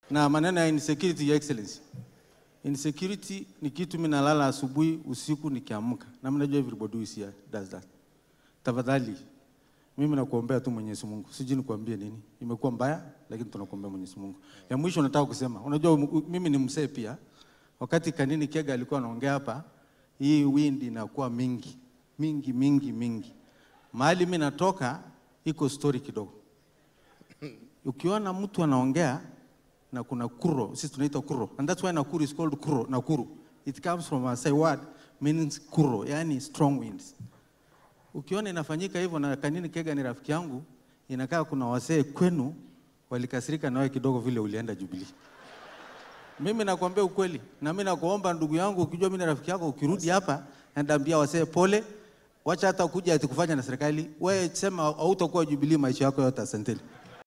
na maneno ya insecurity, your excellency. Insecurity ni kitu mimi nalala asubuhi, usiku nikiamka, na mnajua everybody is here does that. Tafadhali mimi nakuombea tu Mwenyezi Mungu, sijui nikuambie nini, imekuwa mbaya, lakini tunakuombea Mwenyezi Mungu. Ya mwisho nataka kusema, unajua um- mimi ni msee pia. Wakati Kanini Kega alikuwa anaongea hapa, hii wind inakuwa mingi mingi mingi mingi. Mahali mimi natoka iko story kidogo. Ukiona mtu anaongea na kuna kuro, sisi tunaita kuro, and that's why Nakuru is called kuro, Nakuru. It comes from a say word means kuro, yani strong winds. Ukiona inafanyika hivyo na Kanini Kega ni rafiki yangu, inakaa kuna wasee kwenu walikasirika nawe kidogo vile ulienda Jubilee. Mimi nakwambia ukweli, na mimi nakuomba ndugu yangu, ukijua mimi ni rafiki yako, ukirudi hapa ndaambia wasee pole, wacha hata kuja ati kufanya na serikali. Wewe sema hautakuwa Jubilee maisha yako yote. Asanteni.